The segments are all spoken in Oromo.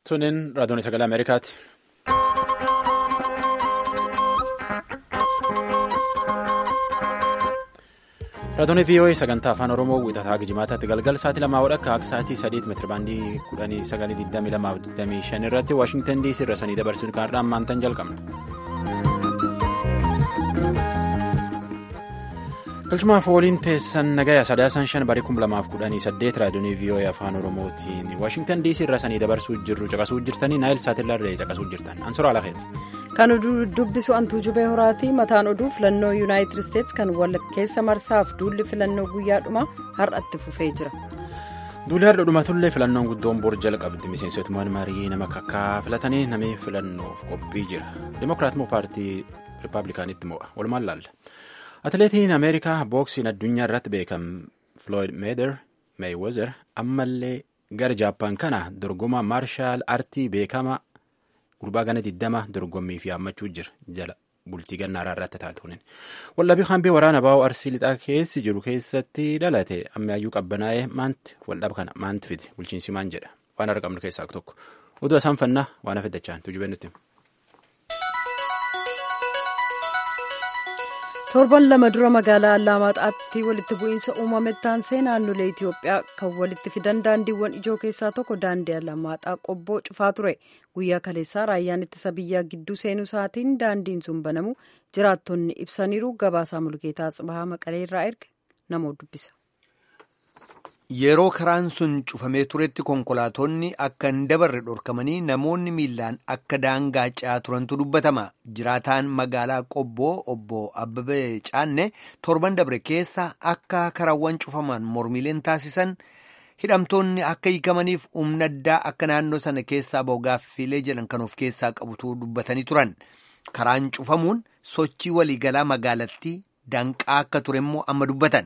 Sunin raadiyoon sagalee Ameerikaati. Raadiyoon VOA sagantaa afaan Oromoo wixataa Gijimaataatti galgala sa'aatii lamaa wadhakka akka sa'aatii sadiitti meetirabaandii kudhanii sagalii digdamii lamaa fi digdamii shan irratti Waashingtan DC irra sanii dabarsuun kaardhaan maantaan jalqabna. Galchumaaf waliin teessan nagaya sadaasaan shan barii kum lamaaf kudhanii saddeet raadiyoon VOA afaan Oromootiin Waashingtan DC irra sanii dabarsuu jirru caqasuu jirtanii naayil saatirraa caqasuu jirtan ansora alakeeti. Kan dubbisu antuu jubee horaati mataan oduu filannoo yuunaayitid isteetsi kan wal keessa marsaaf duulli filannoo guyyaadhuma har'atti fufee jira. Duulli har'a dhumatullee filannoon guddoon bor jalqabdi miseensotuma marii nama kakkaa filatanii namni filannoof qophii jira. Dimookiraatmoo paartii rippaabilikaanitti mo'a walumaan laalla. Atileetiin Ameerikaa booksiin addunyaa irratti beekamu Floyd Mayweather ammallee gara Jaappaan kana dorgoma maarshaal artii beekama. gurbaa gana 20 dorgommii fi haammachuu jira jala bultii gannaaraa irratti taatuun wallabii hanbee waraana baa'oo arsii lixaa keessi jiru keessatti dhalate ammaayyuu qabbanaa'ee maanti waldhaba kana maanti fide bulchiinsi maan jedha waan har'a qabnu keessaa tokko oduu isaan fannaa waan hafe dachaan tujubee nutti. torban lama dura magaalaa allaamaxaatti walitti bu'iinsa uumame taansee naannolee itiyoophiyaa kan walitti fidan daandiiwwan ijoo keessaa tokko daandii allaamaxaa qobboo cufaa ture guyyaa kaleessaa raayyaan ittisa biyyaa gidduu seenuu isaatiin daandiin sun banamu jiraattonni ibsaniiru gabaasaa mulgeetaa tsibahaa maqalee irraa erga namoo dubbisa. Yeroo karaan sun cufamee turetti konkolaatonni akka hin dabarre dhorkamanii namoonni miillaan akka daangaa ce'aa turantu dubbatama. Jiraataan magaalaa Qobboo obbo Abbabee Caanne torban dabre keessa akka karaawwan cufaman mormiileen taasisan hidhamtoonni akka hiikamaniif humna addaa akka naannoo sana keessaa ba'u gaaffiilee jedhan kan of keessaa qabutu dubbatanii turan. Karaan cufamuun sochii waliigalaa magaalattii danqaa akka ture immoo amma dubbatan.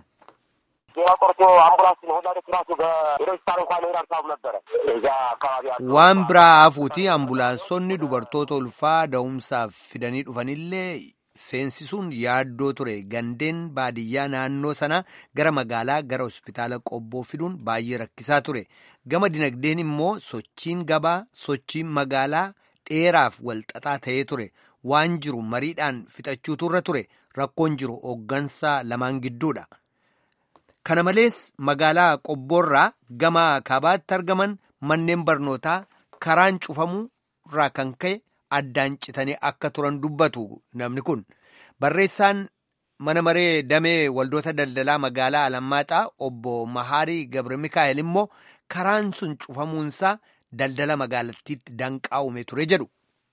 waan biraa hafuuti ambulaansonni dubartoota ulfaa da'umsaaf fidanii dhufanillee seensisuun yaaddoo ture gandeen baadiyyaa naannoo sana gara magaalaa gara hospitaala qobboo fiduun baay'ee rakkisaa ture gama dinagdeen immoo sochiin gabaa sochiin magaalaa dheeraaf walxaxaa ta'ee ture waan jiru mariidhaan fixachuutu irra ture rakkoon jiru hooggansa lamaan gidduudha. Kana malees magaalaa qobboorraa gama kaabaatti argaman manneen barnootaa karaan cufamuu irraa kan ka'e addaan citanii akka turan dubbatu namni kun. Barreessaan mana maree damee waldoota daldalaa magaalaa Alammaaxaa obbo Mahaarii Gabra Mikaa'el immoo karaan sun cufamuunsaa daldala magaalattiitti danqaa uume ture jedhu.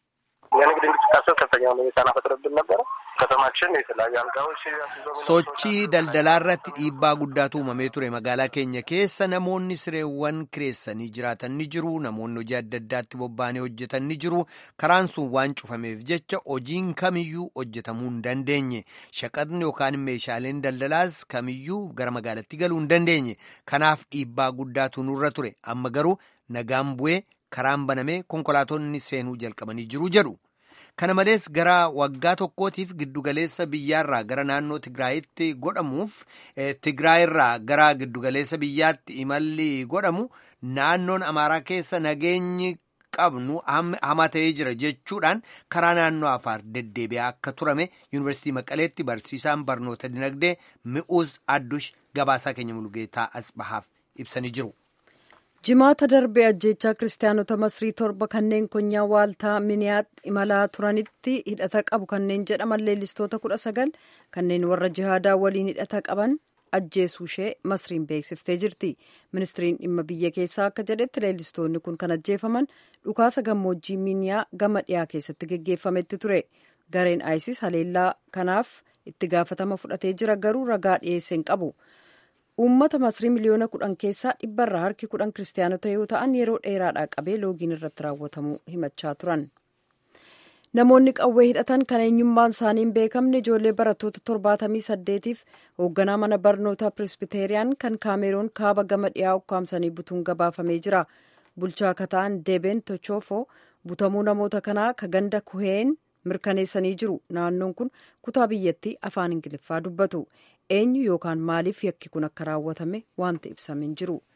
sochii daldalaa irratti dhiibbaa guddaatu uumamee ture magaalaa keenya keessa namoonni sireewwan kireessanii jiraatan ni jiru namoonni hojii adda addaatti bobba'anii hojjetan ni jiru karaan sun waan cufameef jecha hojiin kamiyyuu hojjetamuu hin dandeenye shaqaxni yookaan meeshaaleen daldalaas kamiyyuu gara magaalatti galuu hin dandeenye kanaaf dhiibbaa guddaatu nurra ture amma garuu nagaan bu'ee karaan banamee konkolaatonni seenuu jalqabanii jiru jedhu. Kana malees gara waggaa tokkootiif giddugaleessa biyyaarraa gara naannoo Tigraayitti godhamuuf Tigraayirraa gara giddugaleessa biyyaatti imalli godhamu naannoon Amaaraa keessa nageenyi qabnu hamaa ta'ee jira jechuudhaan karaa naannoo Afaar deddeebi'aa akka turame Yuunivarsiitii Maqaleetti barsiisaan barnoota dinagdee Mi'uuz Addush gabaasaa keenya mulgeetaa Asbahaaf ibsanii jiru. jimaata darbee ajjeechaa kiristaanota masrii torba kanneen konyaa waaltaa miniyaatti imalaa turanitti hidhata qabu kanneen jedhaman leellistoota kudha sagal kanneen warra jihaadaa waliin hidhata qaban ajjeesuu ishee masriin beeksiftee jirti ministiriin dhimma biyya keessaa akka jedhetti leellistoonni kun kan ajjeefaman dhukaasa gammoojjii miniyaa gama dhiyaa keessatti geggeeffametti ture gareen isis haleellaa kanaaf itti gaafatama fudhatee jira garuu ragaa dhiyeessee hin qabu. uummata masrii miliyoona kudhan keessaa dhibbarraa harki kudhan kiristaanota yoo ta'an yeroo dheeraadhaa qabee loogiin irratti raawwatamuu himachaa turan namoonni qawwee hidhatan kan eenyummaan isaanii hin beekamne ijoollee barattoota torbaatamii saddeetiif hoogganaa mana barnootaa pirisbiteeriyaan kan kaameroon kaaba gama dhiyaa ukkaamsanii butuun gabaafamee jira bulchaa kataan deebeen tochoofoo butamuu namoota kanaa ka ganda kuheen mirkaneessanii jiru naannoon kun kutaa biyyattii afaan ingiliffaa dubbatu eenyu yookaan maaliif yakki kun akka raawwatame wanta ibsameen jiru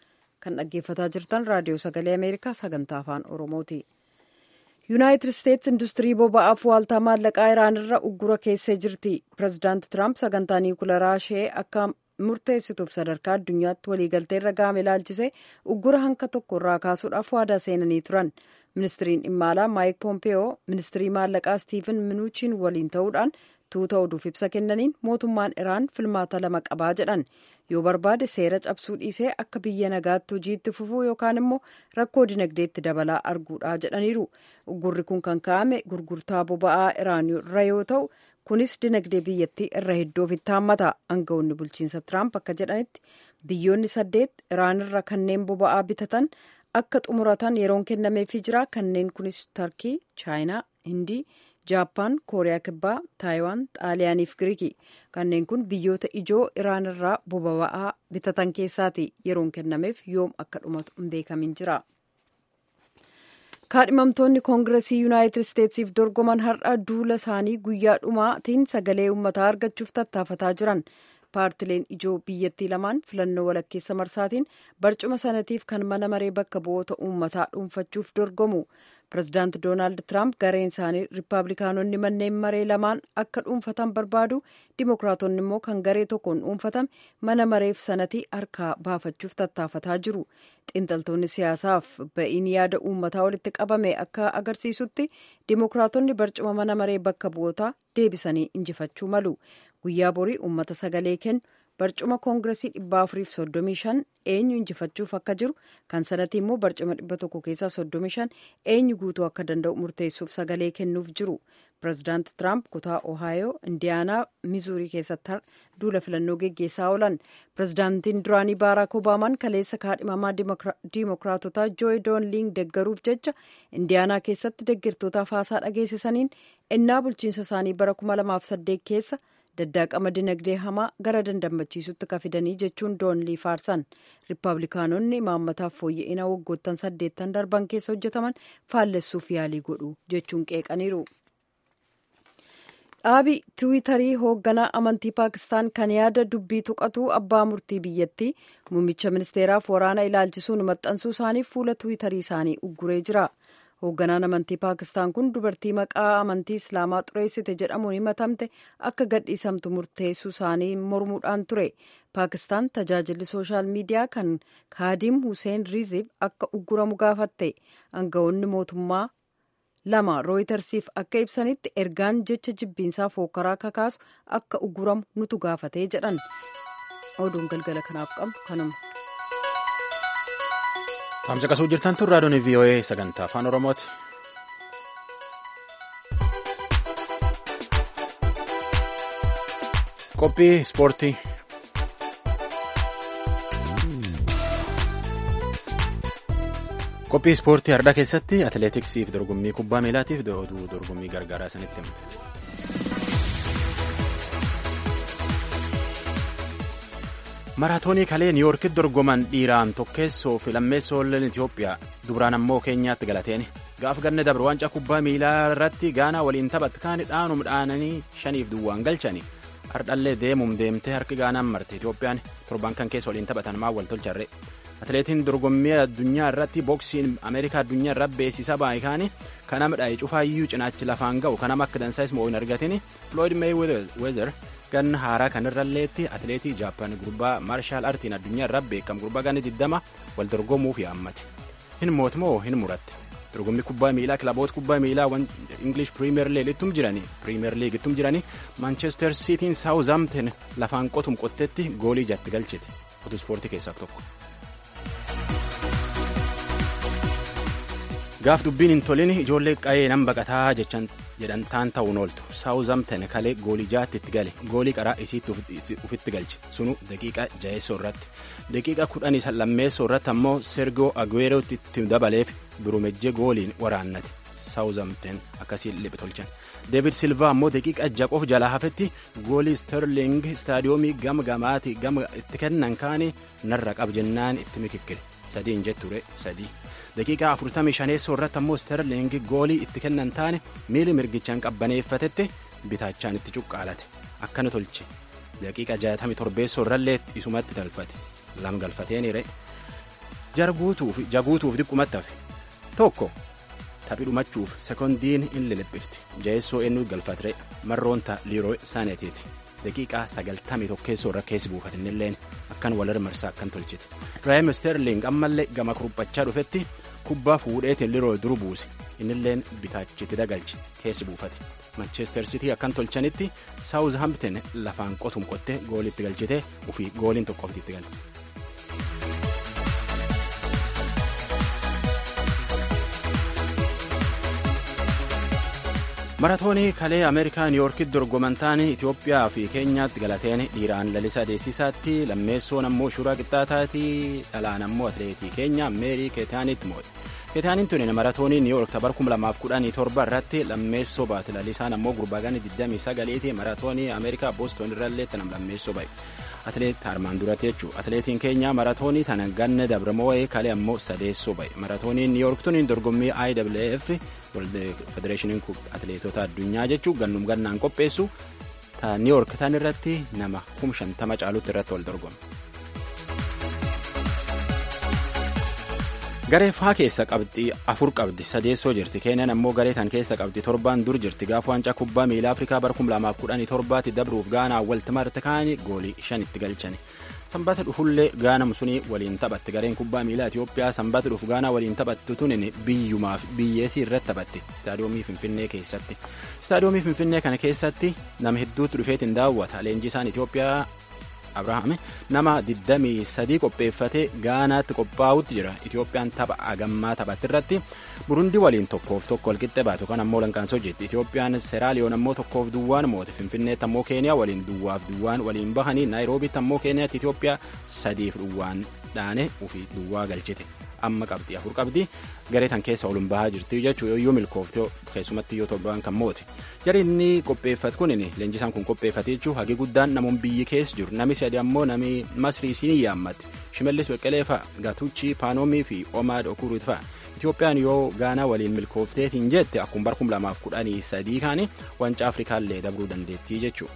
kan dhaggeeffataa jirtan raadiyoo sagalee ameerikaa sagantaa afaan oromooti. yuunaayitid isteetsi industirii boba'aaf waaltaa maallaqaa iraan irra uggura keessee jirti pireezidaanti tiraamp sagantaa niwukilaraa ishee akka murteessituuf sadarkaa addunyaatti waliigaltee irra ga'ame ilaalchisee uggura hanka tokko irraa kaasuudhaaf waadaa seenanii turan ministiriin dhimma alaa maayik poompeyoo ministirii maallaqaa stiiven minuuchiin waliin ta'uudhaan tuuta oduuf ibsa kennaniin mootummaan iraan filmaata lama qabaa jedhan yoo barbaade seera cabsuu dhiisee akka biyya nagaatti hojiitti fufuu yookaan immoo rakkoo dinagdeetti dabalaa arguudha jedhaniiru uggurri kun kan ka'ame gurgurtaa boba'aa iraan irra yoo ta'u kunis dinagdee biyyattii irra hedduu ofitti haammata aangawoonni bulchiinsa tiraamp akka jedhanitti biyyoonni saddeet iraan irra kanneen boba'aa bitatan akka xumuratan yeroon kennameefii jira kanneen kunis tarkii chaayinaa hindii jaappaan kooriyaa kibbaa taayiwaan xaaliyaanii fi giriikii kanneen kun biyyoota ijoo iraan irraa boba'aa bitatan keessaati yeroon kennameef yoom akka dhumatu hin beekamin jira. kaadhimamtoonni koongiresii yuunaayitid isteetsiif dorgoman har'a duula isaanii guyyaa dhumaatiin sagalee uummataa argachuuf tattaafataa jiran paartileen ijoo biyyattii lamaan filannoo walakkeessa marsaatiin barcuma sanatiif kan mana maree bakka bu'oota uummataa dhuunfachuuf dorgomu pirezidaanti doonaald tiraamp gareen isaanii riippaabilikaanonni manneen maree lamaan akka dhuunfatan barbaadu dimokiraatonni immoo kan garee tokkoon dhuunfatame mana mareef sanatii harkaa baafachuuf tattaafataa jiru xiinxaltoonni siyaasaaf ba'iin yaada uummataa walitti qabame akka agarsiisutti dimokiraatonni barcuma mana maree bakka bu'ootaa deebisanii injifachuu malu guyyaa borii uummata sagalee kennu barcuma koongiresii dhibba afuriif soddomii shan eenyu injifachuuf akka jiru kan sanatii immoo barcuma dhibba tokko keessaa soddomii shan eenyu guutuu akka danda'u murteessuuf sagalee kennuuf jiru pireezidaanti tiraamp kutaa ohaayoo indiyaanaa mizuurii keessatti duula filannoo geggeessaa oolan pireezidaantiin duraanii baaraak obaamaan kaleessa kaadhimamaa diimokiraatotaa jooyi doonliing deggaruuf jecha indiyaanaa keessatti deeggartootaaf haasaa dhageessisaniin ennaa bulchiinsa isaanii bara 2008 keessa daddaaqama dinagdee hamaa gara dandammachiisutti kafidanii jechuun doonlii faarsan riippaabilikaanonni imaammataaf fooyya'ina waggoottan saddeettan darban keessa hojjetaman faallessuuf yaalii godhu jechuun qeeqaniiru. dhaabi tiwiitarii hoogganaa amantii paakistaan kan yaada dubbii tuqatu abbaa murtii biyyattii muummicha ministeeraaf waraana ilaalchisuun maxxansuu isaaniif fuula tiwiitarii isaanii ugguree jira. hoogganaan amantii paakistaan kun dubartii maqaa amantii islaamaa xureessite jedhamuun himatamte akka gadhiisamtu murteessuu isaanii mormuudhaan ture paakistaan tajaajilli sooshaal miidiyaa kan kaadiim huseen riizib akka ugguramu gaafatte aangawoonni mootummaa lama rooyitersiif akka ibsanitti ergaan jecha jibbiinsaa fookkaraa kakaasu akka ugguramu nutu gaafatee jedhan oduun galgala kanaaf qabnu kanuma. Taamsa qasuu jirtan tun raadiyoon VOA sagantaa afaan Oromooti. Qophii ispoortii. Qophii ispoortii har'aa keessatti atileetiksiif dorgommii kubbaa miilaatiif oduu dorgommii gargaaraa isinitti himna. maraatoonii kalee niiwoorkitti dorgoman dhiiraan tokkeessoo fi lammeessoolleen Itoophiyaa dubraan ammoo keenyaatti galateen gaaf ganna dabre waancaa kubbaa miilaa irratti gaanaa waliin taphatte kaani dhaanum dhaananii shaniif duwwaan galchani hardhallee deemuum deemtee harki gaanaan marte Itoophiyaan torban kan keessa waliin taphatan maa wal tolcharre atileetiin dorgommii addunyaa irratti booksiin ameerikaa addunyaa irra beeksisa baay'ikaani kanama dha'e cufaayyuu cinaachi lafaan ga'u kanama akka dansaa'is moo hin argatin Floyd Mayweather ganna haaraa kanarralleetti atileetii jaappaan gurbaa maarshaal artiin addunyaa irraa beekamu gurbaa ganni 20 wal dorgomuuf yaammate hin mootumoo hin muratte dorgommii kubbaa miilaa kilaboota kubbaa miilaa ingilish piriimeer liig ittum jirani piriimeer liig ittum jirani maanchestar siitiin saawuzaamten lafaan qotum qottetti goolii jatti galchite otu ispoortii keessaa tokko. gaaf dubbiin hin tolin ijoollee qa'ee nan baqataa jechan jedhantaan ta'uun ooltu saawuzaamten kalee goolii jaatti itti gale goolii qaraa isiitti ufitti galche sunu daqiiqa jaheessoo irratti daqiiqa kudhanii lammeessoo irratti ammoo sergoo agweerootti itti dabaleef birumejjee gooliin waraannate saawuzaamten akkasiin liphe tolchan deevid silvaa ammoo daqiiqa jaqoof jalaa hafetti goolii sterling istaadiyoomii gama gamaati gama itti kennan kaane narra qab jennaan itti mikikkile sadii hin jetture sadii daqiiqaa 45 irratti ammoo sterling goolii itti kennan taane miili mirgichaan qabbaneeffatetti bitaachaan itti cuqqaalate akkana tolche daqiiqa 67 irrallee isumatti galfate lama galfateeniire jaguutuuf diqqumatti hafe tokko taphi dhumachuuf sekoondiin in liliphifti jaheessoo eenyu galfatire marroonta liiroo saaneetiiti daqiiqaa sagaltamii tokkeessoo irra keessi buufatinilleen akkan wal marsaa akkan tolchite raayim sterling ammallee gama kuruphachaa dhufetti kubbaa fuudheetiin liiroo duru buuse innilleen bitaachiti dagalche keessi buufate manchester city akkan tolchanitti saawuz hampton lafaan qotum qottee goolitti galchite ufii gooliin tokkooftitti galte. maratoonii kalee ameerikaa niiwuorkitti dorgoman taane itiyoophiyaa fi keenyaatti galateen dhiiraan lalisa deessisaatti lammeessoon ammoo shuraa qixxaataati dhalaan ammoo atileetii keenya meerii keetaanitti moo'e keetaaniin tuni maratoonii niiwuork tabar 2017 irratti lammeessoo baate lalisaan ammoo gurbaagaan 29 maratoonii ameerikaa booston irrallee tanam lammeessoo ba'e atileet armaan duratti jechuudha atileetiin keenya maratoonii tana ganna dabramoo'ee kalee ammoo sadeessoo ba'e maratooniin niiwuork tuni dorgommii iwf federeeshiniin atileetota addunyaa jechuun gannum gannaan qopheessu ta niiwuork tan irratti nama kum shantama caalutti irratti wal dorgoma. garee faa keessa qabxii afur qabdi sadeessoo jirti keenyan ammoo garee tan keessa qabdi torbaan dur jirti gaafa waancaa kubbaa miilaa afrikaa bara 2017 dabruuf gaanaa walti marte kaanii goolii shanitti galchani. sanbata dhufullee gaanam sunii waliin taphatti gareen kubbaa miilaa Itiyoophiyaa sanbata dhufu gaanaa waliin taphattu tunin biyyumaaf biyyeesii irratti taphatti istaadiyoomii Finfinnee keessatti istaadiyoomii Finfinnee kana keessatti nama hedduutu dhufeetiin daawwata leenjisaan Itiyoophiyaa Abrahaame nama 23 qopheeffatee gaanaatti qophaa'utti jira Itiyoophiyaan tapha agammaa taphatti irratti Burundii waliin tokkoof tokko walqixxe baatu kan ammoo lankaansoo jetti Itiyoophiyaan Seraaliyoon ammoo tokkoof duwwaan moote Finfinneetti ammoo Keeniyaa waliin duwwaaf duwwaan waliin bahanii Naayiroobiitti ammoo Keeniyaatti Itiyoophiyaa sadiif duwwaan dhaane ofii duwwaa galchite. amma qabdi afur qabdi garee tan keessa olun bahaa jirti jechuu yoo milkooftee keessumatti yoo torbaan kan moote jari inni qopheeffat kunin leenjisaan kun qopheeffate jechuu hagi guddaan namoon biyyi keessa jiru nami sadi ammoo nami masrii siinii yaammatti shimallis beqqelee fa'a gatuuchi paanoomii fi omaad okuruut fa'a itiyoophiyaan yoo gaanaa waliin milkoofteetiin jette akkuma bara 2013 kaanii wancaa afrikaallee dabruu dandeettii jechuu.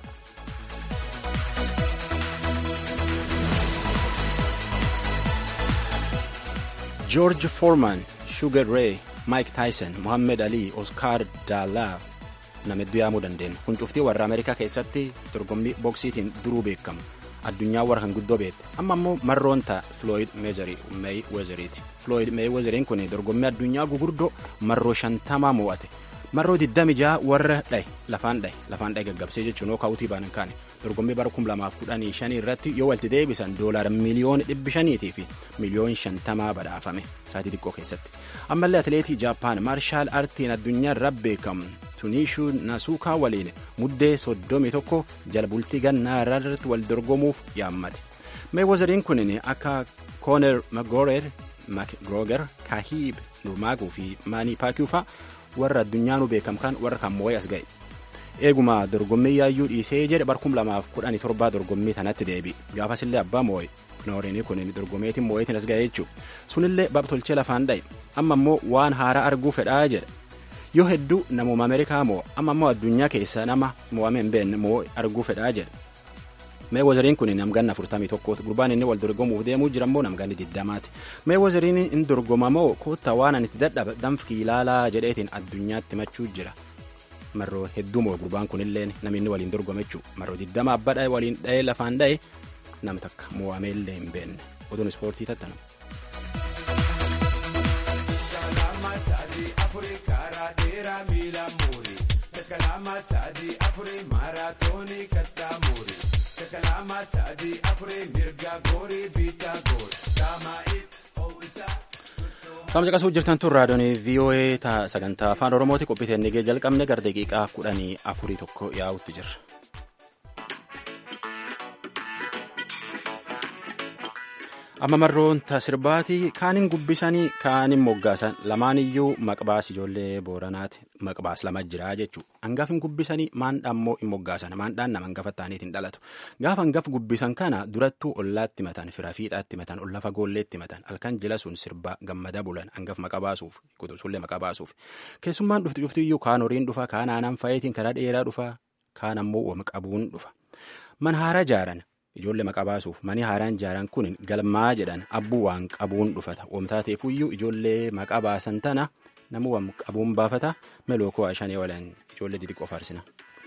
George Foreman, Sugar Ray, Mike Tyson, Muhammad Ali, Oscar Daalaa nama hedduu yaamuu dandeenya. Kun cuftii warra Ameerikaa keessatti dorgommii boksiitiin duruu beekamu. Addunyaa warra kan guddoo beekte. Amma immoo marroon ta'a Floyd Mayweatheriiti. Floyd Mayweatheriin kun dorgommii addunyaa gugurdoo marroo shantamaa mo'ate. Marroo 26 warra dhaye lafaan dhaye lafaan dhaye gaggabsee jechuun yoo kaawutii baanan kaane. dorgommii bara 2015 irratti yoo walitti deebisan doolaara miliyoona 500 fi miliyoona 50 badhaafame saatii xiqqoo keessatti ammallee atileetii jaappaan maarshaal aartiin addunyaa irra beekamu tuniishuu nasuukaa waliin muddee 31 jala bultii gannaa irratti wal dorgomuuf yaammate meewozariin kunin akka kooner makgirooger kaahiib nurmaaguu fi maanii paakiuufaa warra addunyaanuu beekamkan warra kan moo'ee as ga'e. eeguma dorgommii yaayyuu dhiisee jedhe bara 2017 dorgommii tanatti deebi gaafasillee abbaa moo'e noorinii kun dorgomeetiin moo'eetiin as ga'e jechuudha sunillee babtolchee lafaan dhaye amma immoo waan haaraa arguu fedhaa jedha yoo hedduu namuma ameerikaa moo amma immoo addunyaa keessa nama mo'ame hin beekne moo arguu fedhaa jedha meewozariin kun namganna 41 gurbaan inni wal dorgomuuf deemuu jira immoo namganni 20maati meewozariin in dorgomamoo koottaa waan ani itti dadhaba danfkii ilaalaa jedheetiin addunyaatti machuu jira. marroo hedduu moo gurbaan kunillee namni waliin dorgome jechuu marroo 20 abbaa dhaye waliin dhaye lafaan dhaye nama takka mo'amee illee hin beekne oduun ispoortii tattana. Qaama caqasuu jirtan tun raadiyoon VOA sagantaa afaan Oromooti qophii teennigee jalqabne gara daqiiqaa kudhanii afurii tokko yaa'utti jirra. Amma marroon tasirbaati kaaniin gubbisanii kaaniin moggaasan lamaan iyyuu maqbaas ijoollee booranaati maqbaas lama jira jechuudha. Hangafin gubbisanii maandhaan immoo hin moggaasan maandhaan nama hangafa ta'aniitiin dhalatu. Gaafa hangaf gubbisan kana durattuu ollaatti matan fira fiixaatti matan olla fagoolleetti matan halkan jila sun sirba gammada bulan hangaf maqa baasuuf kutusullee maqa baasuuf. Keessummaan dhufti dhufti iyyuu kaan horiin dhufa kaan aanaan fa'iitiin karaa dheeraa dhufa kaan ammoo wama qabuun dhufa. Man haara jaaran ijoollee maqaa baasuuf mani haaraan ijaaran kun galmaa jedhan abbuu waan qabuun dhufata wamtaa ta'eefuyyuu ijoollee maqaa baasan tana namuu waan qabuun baafata melookoo shanee walaan ijoollee xixiqqoo faarsina.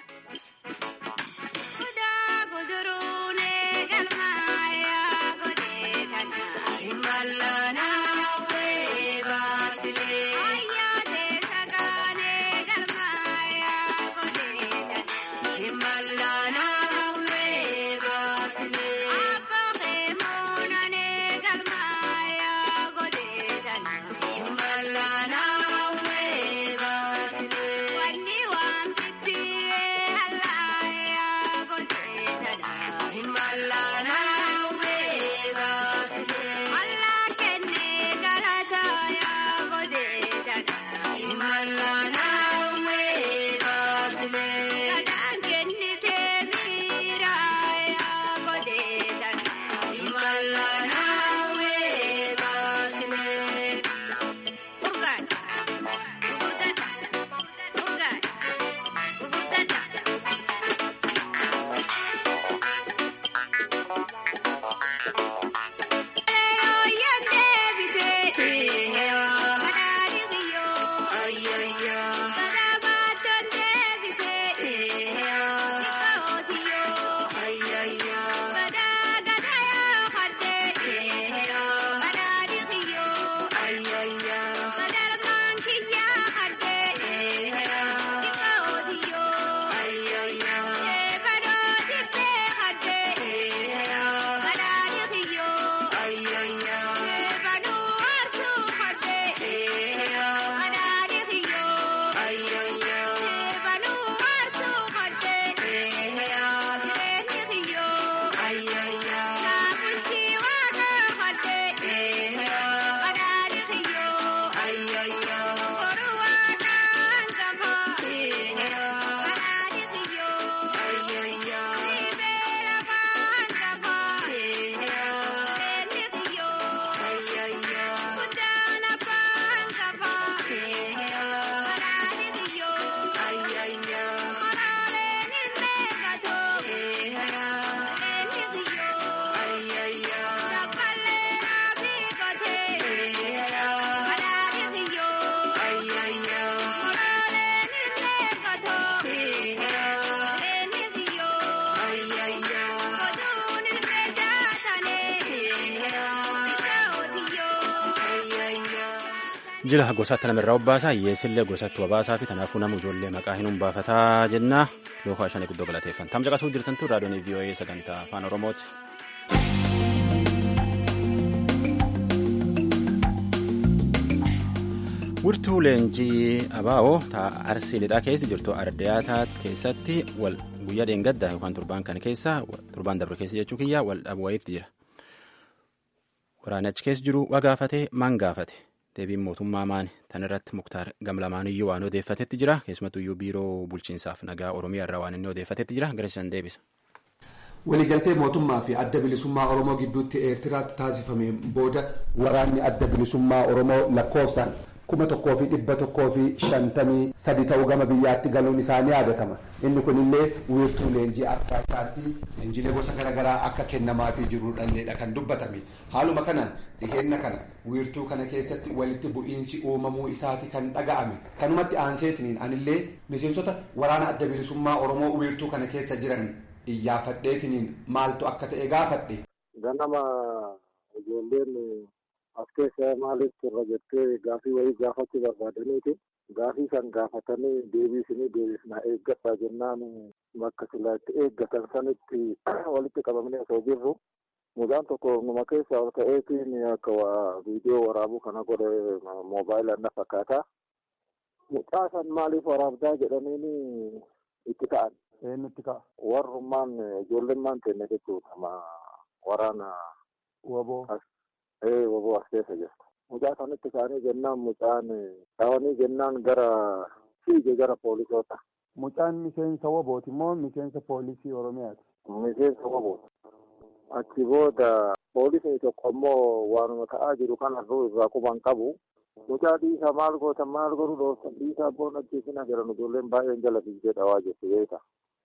jila gosaatti namirraa obbaasaa hiyyeessillee gosatti wabaasaa fi kanaafuu nama ijoollee maqaa hin hunbaafataa jenna lookaa shanii guddoo galateeffan tam caqasuu jirtantu raadiyoon vii'oo'ee sagantaa afaan oromooti. Wirtuu leenjii abaa'oo ta'a arsii lixaa keessa jirtu ardiyaataa keessatti wal guyyaa dheengaddaa yookaan turbaan kana keessa turbaan dabre keessa jechuu kiyyaa wal dhabu wayiitti jira. Waraana achi keessa jiru waa gaafate maan gaafate deebiin mootummaa maani tan irratti muktaar gamlamaaniyyuu waan odeeffatetti jira keessumattuyyuu biiroo bulchiinsaaf nagaa oromiyaa irraa waan inni odeeffatetti jira garasisan deebisa. waliigaltee mootummaa fi adda bilisummaa oromoo gidduutti eertiraatti taasifameen booda waraanni adda bilisummaa oromoo lakkoofsaan kuma tokkoo fi dhibba tokkoo fi shantamii sadi ta'uu gama biyyaatti galuun isaanii yaadatama inni kunillee wiirtuu leenjii akkaataatti leenjiilee gosa garaagaraa akka kennamaafii jirudhalleedha kan dubbatame haaluma kanaan dhiheenna kana wiirtuu kana keessatti walitti bu'iinsi uumamuu isaati kan dhaga'ame kanumatti aanseetiniin anillee miseensota waraana adda bilisummaa oromoo wiirtuu kana keessa jiran iyyaafadheetiniin maaltu akka ta'e gaafadhe. ganama ijoolleen as keessa maaliif irra jettee gaafii wayii gaafachuu barbaadaniiti gaafii san gaafatanii deebiisinii deebisnaa eeggadhaa jennaan bakka silaa itti eeggatan sanitti walitti qabamanii osoo jirru mucaan tokko numa keessa ol ka'eetiin akka viidiyoo waraabuu kana godhe moobaayilaan na fakkaata mucaa san maaliif waraabdaa jedhaniini itti ta'an. eenyutti ka'a. warrummaan ijoollemmaan tenne jechuudha waraana. waboo. ee waboo as keessa jirtu. mucaa sanitti ka'anii jennaan mucaan dhawanii jennaan gara fiige gara poolisoota. mucaan miseensa wabooti moo miseensa poolisii oromiyaati. miseensa wabooti. achi booda poolisni tokko immoo waanuma ta'aa jiru kanarruu irraa quban qabu. mucaa dhiisaa maal gootan maal godhu dhooftan dhiisaa boona ajjeesina jedhan ijoolleen baay'een jala fiigdee dhawaa jirtu beeka.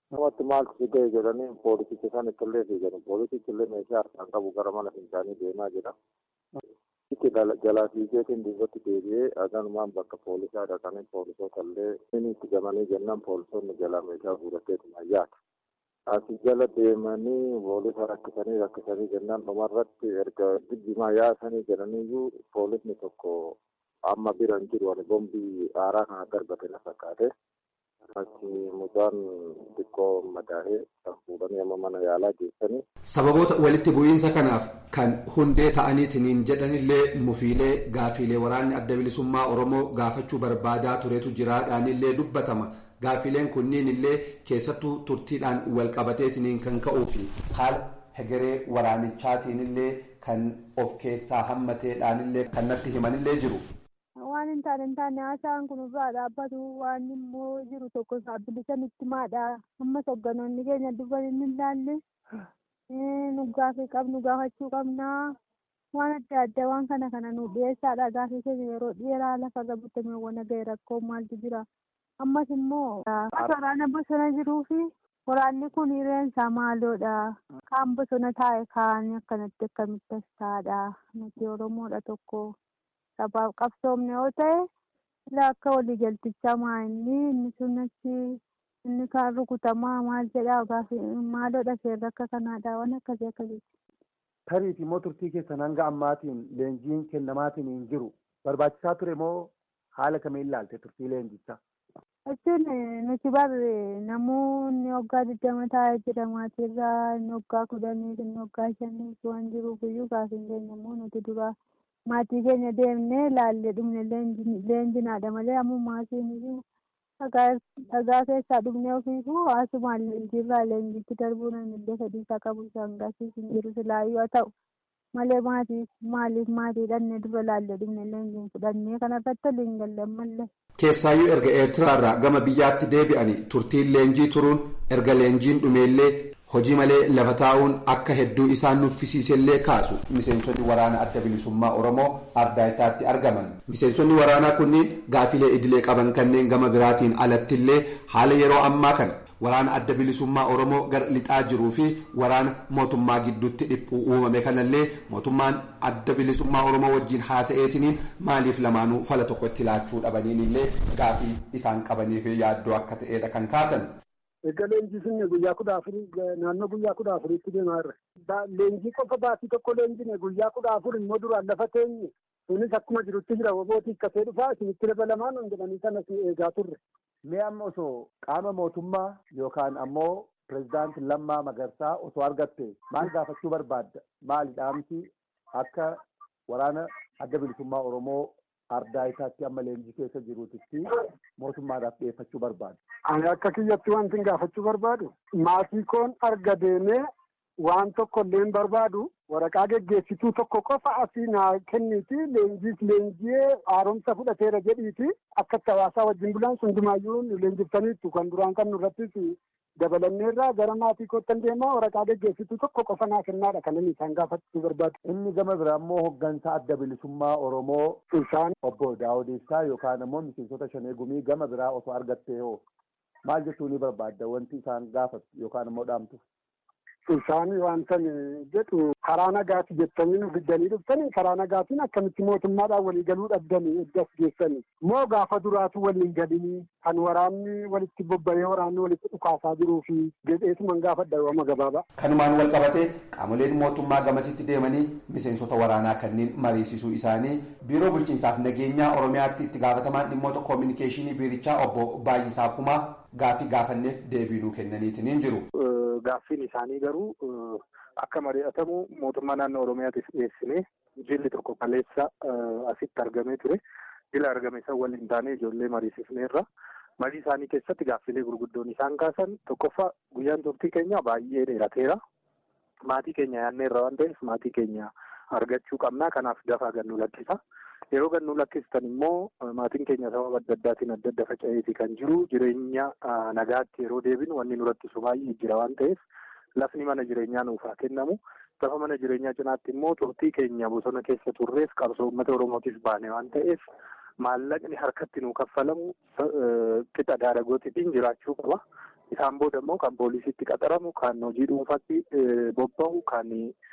namatti maaltu si ga'e jedhanii poolisicha san ittillee fiigan poolisichi illee meeshaa harkaan qabu gara mana fincaanii deemaa jira. Itti jalaa fiigeetiin duubatti deebi'ee aganumaan bakka poolisaa dhaqanii poolisoota illee inni itti gamanii jennaan poolisoonni jalaa meeshaa fuudhateetuma yaata. Asi jala deemanii poolisa rakkisanii rakkisanii jennaan dhumarratti erga jijjimaa yaasanii jedhaniiyyuu poolisni tokko amma bira hin jiru ani bombii aaraa kana darbate na fakkaate. Achi mucaan xiqqoo madaa'ee kan fuudhanii amma mana yaalaa geessanii. Sababoota walitti bu'iinsa kanaaf kan hundee ta'aniitiin jedhanillee mufiilee gaafiilee waraanni adda bilisummaa Oromoo gaafachuu barbaadaa turetu jiraadhaanillee dubbatama. Gaafiileen kunniin illee keessattuu turtiidhaan wal qabateetiin kan ka'uu fi haala hegeree waraanichaatiin illee kan of keessaa hammateedhaanillee kan natti himanillee jiru. waan hin taane hin taane haasaan kun irraa dhaabbatu waan immoo jiru tokko saabbilisan itti maadha ammas hogganoonni keenya dubban hin ilaalle nu gaafii qabnu gaafachuu qabnaa waan adda addaa waan kana kana nu dhiyeessaadha gaafii keenya yeroo dheeraa lafarra butamee waan ga'e rakkoo maaltu jira ammas immoo waraana bosona jiruu fi waraanni kun hireensaa maaloodha kaan bosona taa'e kaanii akkanatti akkamitti as taa'adha nuti oromoodha tokko. sabaaf qabsoomne yoo ta'e ilaa akka waliigaltichaa maa inni inni sun achi inni kaan rukutamaa maal jedhaa gaafi maaloodha seerri akka kanaadha waan akkasii akkasii. Tariifi immoo turtii keessan hanga ammaatiin leenjiin kennamaatiin hin jiru barbaachisaa ture moo haala kamiin ilaalte turtii leenjichaa? Jechuun nuti barre namoonni waggaa digdama taa'ee jira maatiirraa inni waggaa kudhanii inni waggaa shanii waan jiruuf iyyuu gaafiin keenya immoo nuti duraa maatii keenya deemnee laallee dhumne leenjinaadha malee ammoo maatiin iyyuu dhagaa keessaa dhumne ofiifuu haasumaan leenjiirraa leenjitti darbuu namnillee fedhiisaa qabu isaan gaasiis hin jiru silaayyuu haa ta'u malee maatii maaliif maatii dhannee dura laallee dhumne leenjiin fudhannee kanarratti waliin galle mallee. Keessaayyuu erga Eertiraarraa gama biyyaatti deebi'anii turtiin leenjii turuun erga leenjiin dhumeellee hojii malee lafa taa'uun akka hedduu isaan nuffisiisellee kaasu miseensonni waraana adda bilisummaa oromoo ardaayitaatti argaman miseensonni waraanaa kunniin gaafilee idilee qaban kanneen gama biraatiin alattillee haala yeroo ammaa kana waraana adda bilisummaa oromoo gara lixaa jiruu fi waraana mootummaa gidduutti dhiphuu uumame kanallee mootummaan adda bilisummaa oromoo wajjiin haasa'eetiniin maaliif lamaanuu fala tokkotti laachuu dhabaniin illee gaafii isaan qabaniif yaaddoo akka ta'edha kan kaasan. Egaa leenjii sinne guyyaa kudha afurii naannoo guyyaa kudha afuriitti deemaa jirra. Leenjii qofa baatii tokko leenjine guyyaa kudha afur immoo duraan lafa teenye sunis akkuma jirutti jira wobootii akkasee dhufaa isinitti dabalamaan hin jedhanii sanas eegaa turre. Mee amma osoo qaama mootummaa yookaan ammoo pirezidaanti Lammaa Magarsaa osoo argatte maal gaafachuu barbaadda? Maali dhaamsi akka waraana adda bilisummaa Oromoo ardaayitaatti amma leenjii keessa jiruutitti mootummaadhaaf dhiyeeffachuu barbaadu. Ani akka kiyyatti wanti gaafachuu barbaadu maatii koon arga deemee waan tokko illee barbaadu waraqaa geggeessituu tokko qofa asii naa kenniiti leenjiis leenjii haaromsa fudhateera jedhiiti akka itti hawaasaa wajjin bulaan hundumaayyuu leenjiftaniittu kan duraan kan nurrattis dabalanneerraa gara maatii koottan deemaa waraqaa geggeessituu tokko qofa naa kennaadha kan inni isaan gaafachuu barbaadu. Inni gama biraa immoo hooggansa adda bilisummaa Oromoo isaan obbo Daawud Ibsaa yookaan immoo miseensota shanee gumii gama biraa osoo argattee hoo maal jechuu ni barbaadda wanti isaan gaafatu yookaan immoo dhaamtu. Isaan wanta jedhu karaa nagaati jettanii nu fiddanii dhuftanii karaa nagaatiin akkamitti mootummaadhaan walii galuu dhabdanii eddas geessanii moo gaafa duraatu waliin galii kan waraanni walitti bobba'ee waraanni walitti dhukaasaa jiruu fi jedheetuman gaafadha yooma gabaabaa. Kanumaan wal qabatee qaamoleen mootummaa gamasitti deemanii miseensota waraanaa kanneen mariisisuu isaanii biiroo bulchiinsaaf nageenyaa Oromiyaatti itti gaafatamaan dhimmoota koominikeeshinii biirichaa obbo Baay'isaa Kumaa gaafii gaafanneef deebii nuu kennaniitiin jiru. Gaaffiin isaanii garuu akka mari'atamu mootummaa naannoo Oromiyaatiif dhiyeessinee jilli tokko kaleessa asitti argamee ture. Jila argame san waliin taanee ijoollee mariisifneerra. Marii isaanii keessatti gaaffilee gurguddoon isaan kaasan tokkoffaa guyyaan turtii keenya baay'ee dheerateera. Maatii keenya yaadneerra waan ta'eef maatii keenya argachuu qabnaa. Kanaaf dafaa gannu lakkisa. Yeroo gannu lakkistan immoo maatiin keenya sababa adda addaatiin adda adda faca'eeti kan jiru jireenya nagaatti yeroo deebinu wanni nu rakkisu baay'ee jira waan ta'eef lafni mana jireenyaa nuuf haa kennamu. Lafa mana jireenyaa cinaatti immoo turtii keenya bosona keessa turreef qabsoo uummata Oromootiif baane waan ta'eef maallaqni harkatti nuu kaffalamu qixa daadagootiitiin jiraachuu qaba. Isaan booda immoo kan poolisiitti qaxaramu, kan hojii dhuunfaatti bobba'u, kan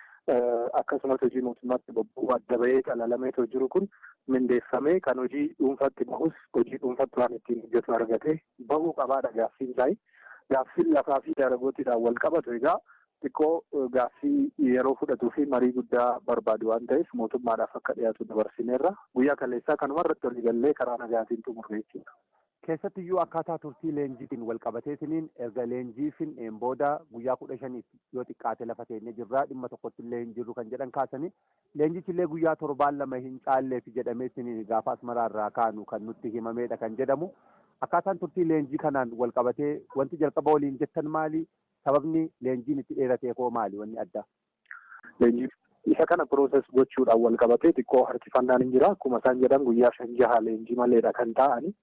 akkasumas hojii mootummaatti bobba'u adda bahee calalameetoo jiru kun mindeeffamee kan hojii dhuunfaatti bahus hojii dhuunfaatti waan ittiin hojjetu argatee bahuu qabaadha gaaffiin isaa. Gaaffiin lafaa fi daragootiidhaan wal qabatu egaa xiqqoo gaaffii yeroo fudhatuu fi marii guddaa barbaadu waan ta'eef mootummaadhaaf akka dhiyaatu dabarsineerra guyyaa kaleessaa kanuma irratti waliigallee karaa nagaatiin xumurre jechuudha. Keessattiyyuu akkaataa turtii leenjiitiin wal qabateetiniin erga leenjii fin'een booda guyyaa kudha shaniif yoo xiqqaate lafa teenye jirraa dhimma tokkotti illee hin jirru kan jedhan kaasanii leenjichillee guyyaa torbaan lama hin caalleef jedhameetiniin gaafa asmaraarraa kaanu kan nutti himameedha kan jedhamu. Akkaataan turtii leenjii kanaan wal qabatee wanti jalqaba waliin jettan maali? Sababni leenjiin itti dheeratee koo maali wanni addaa? Leenjii isa kana pirooses gochuudhaan wal qabatee xiqqoo harkifannaan hin jira. Akkuma isaan jedhan guyyaa shan jaha leenjii maleedha kan ta'ani.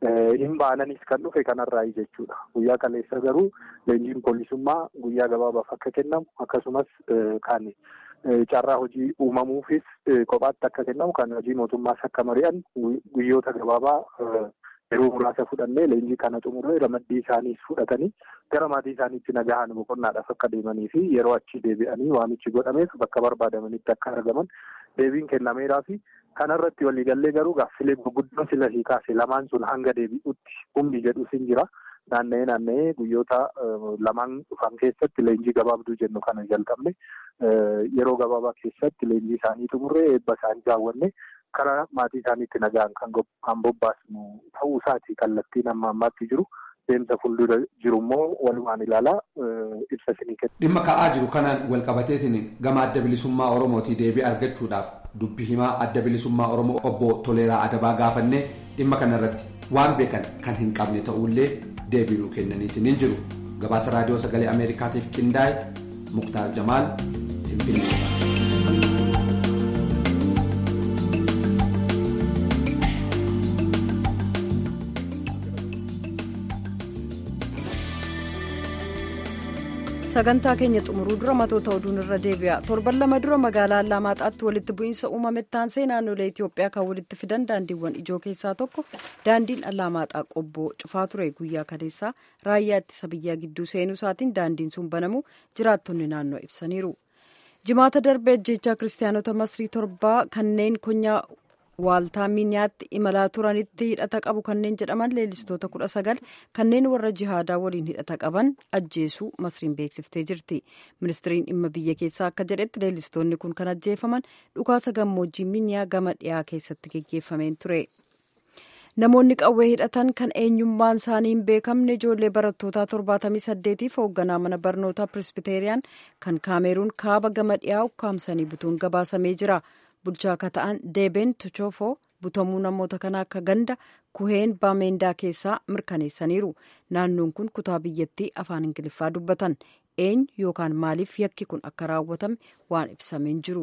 Hin baananis kan dhufe kanarraa jechuudha. Guyyaa kaleessa garuu leenjiin poolisummaa guyyaa gabaabaaf akka kennamu akkasumas kan carraa hojii uumamuufis kophaatti akka kennamu kan hojii mootummaas akka mari'an guyyoota gabaabaa yeroo muraasa fudhannee leenjii kana xumuree ramaddii isaaniis fudhatanii gara maatii isaaniitti nagahan boqonnaadhaaf akka deemanii fi yeroo achi deebi'anii waamichi godhameef bakka barbaadamanitti akka argaman deebiin kennameeraa fi kanarratti waliigallee garuu gaaffilee gurguddoo sila sii kaase lamaan sun hanga deebi'utti humni jedhus hin jira. Naanna'ee naanna'ee guyyoota lamaan dhufan keessatti leenjii gabaabduu jennu kana jalqabne yeroo gabaabaa keessatti leenjii isaanii xumurree eebba isaanii raawwanne karaa maatii isaaniitti nagaan kan bobbaasnu ta'uu isaati kallattiin amma ammaatti jiru. Deemsa fuuldura jiru immoo walumaan ilaalaa ibsa isinii kenna. Dhimma ka'aa jiru kanaan wal qabateetiin gama adda bilisummaa Oromootii deebii argachuudhaaf dubbi himaa adda bilisummaa Oromoo obbo Toleeraa Adabaa gaafannee dhimma kanarratti waan beekan kan hin qabne ta'ullee deebii nuu kennaniitiin hin jiru. Gabaasa raadiyoo sagalee Ameerikaatiif qindaa'e Muktaar Jamaal Finfinnee. sagantaa keenya xumuruu dura matoota oduun irra deebi'a torban lama dura magaalaa Alamaataatti walitti bu'iinsa uumame taansee naannolee Itoophiyaa kan walitti fidan daandiiwwan ijoo keessaa tokko daandiin Alamaaxaa qobboo cufaa ture guyyaa kaleessaa raayyaa ittisa biyyaa gidduu seenuu isaatiin daandiin sun banamuu jiraattonni naannoo ibsaniiru. jimaata darbee ajjeechaa kiristaanota masrii torbaa kanneen konyaa waaltaa miiniyaatti imalaa turanitti hidhata qabu kanneen jedhaman leellistoota kudha sagal kanneen warra jihaadaa waliin hidhata qaban ajjeesuu masriin beeksiftee jirti ministiriin dhimma biyya keessaa akka jedhetti leellistoonni kun kan ajjeefaman dhukaasa gammoojjii miiniyaa gama dhiyaa keessatti geggeeffameen ture. namoonni qawwee hidhatan kan eenyummaan isaanii hin beekamne ijoollee barattootaa torbaatamii saddeetiif hoogganaa mana barnootaa pirisbiteeriyaan kan kaameruun kaaba gama dhiyaa ukkaamsanii butuun gabaasamee jira. bulchaa akka ta'an deebeen tochofoo butamuu namoota kanaa akka ganda kuheen baameendaa keessaa mirkaneessaniiru naannoon kun kutaa biyyattii afaan ingiliffaa dubbatan eenyu yookaan maaliif yakki kun akka raawwatame waan ibsameen jiru.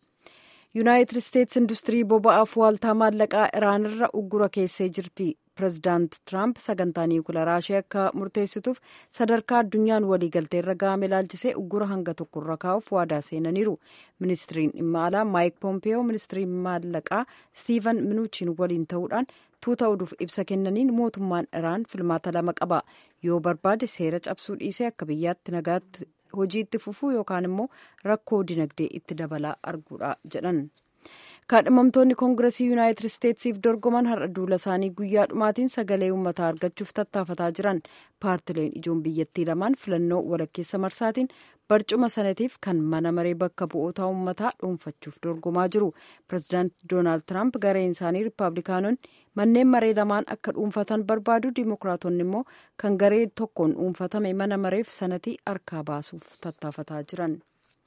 yuunaayitid isteetsi industirii boba'aaf waaltaa maallaqaa iraanirra uggura keessee jirti pirezidaant tiraamp sagantaa niwukilaraa ishee akka murteessituuf sadarkaa addunyaan waliigalteerra ga'ame ilaalchisee uggura hanga tokkorra kaa'uuf waadaa seenaniiru ministiriin dhimma alaa maayik poompeyoo ministiriin maallaqaa stiivan minuuchiin waliin ta'uudhaan tuuta oduuf ibsa kennaniin mootummaan iraan filmaata lama qaba yoo barbaade seera cabsuu dhiisee akka biyyaatti nagaatti hojii itti fufuu yookaan immoo rakkoo dinagdee itti dabalaa arguudha jedhan. kaadhimamtoonni koongiresii yuunaayitid isteetsiif dorgoman har'a duula isaanii guyyaa dhumaatiin sagalee uummataa argachuuf tattaafataa jiran paartileen ijoon biyyattii lamaan filannoo walakkeessa marsaatiin barcuma sanatiif kan mana maree bakka bu'oota uummataa dhuunfachuuf dorgomaa jiru pirezidaant doonaald tiraamp gareen isaanii riippaabilikaanonni manneen maree lamaan akka dhuunfatan barbaadu diimokiraatonni immoo kan garee tokkoon dhuunfatame mana mareef sanatii harkaa baasuuf tattaafataa jiran.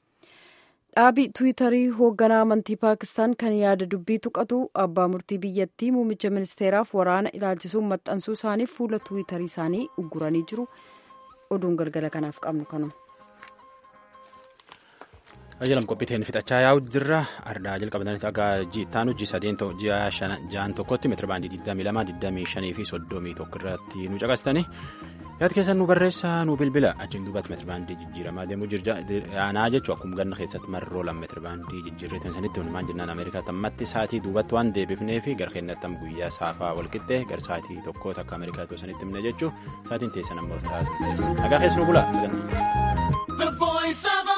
dhaabii tiwiitarii hoogganaa amantii paakistaan kan yaada dubbii tuqatu abbaa murtii biyyattii muummicha ministeeraaf waraana ilaalchisuun maxxansuu isaaniif fuula tiwiitarii isaanii ugguranii jiru oduun galgala kanaaf qabnu kanuma. Ajjalam qophiiteen fixachaa yaa'u jirra ardaa jalqabatanii dhagaa ji'ittaan hojii sadeen ji'a ja'an tokkotti meetira baandii 22 25 fi 31 irratti nu caqastanii yaad keessan nu barreessaa nu bilbila achiin duubatti meetirbaandii jijjiiramaa deemuu aanaa jechuun akkuma ganna keessatti marroo lama meetirbaandii jijjiirreetan sanitti hunumaan jennaan ameerikaa tammatti sa'aatii duubatti waan deebifnee fi gara keenyatti guyyaa saafaa walqixxee gara sa'aatii tokkoota akka ameerikaa sanitti himne jechuun sa'aatiin teessan ammoo taasisu nagaa keessa nu bulaa sagantaa.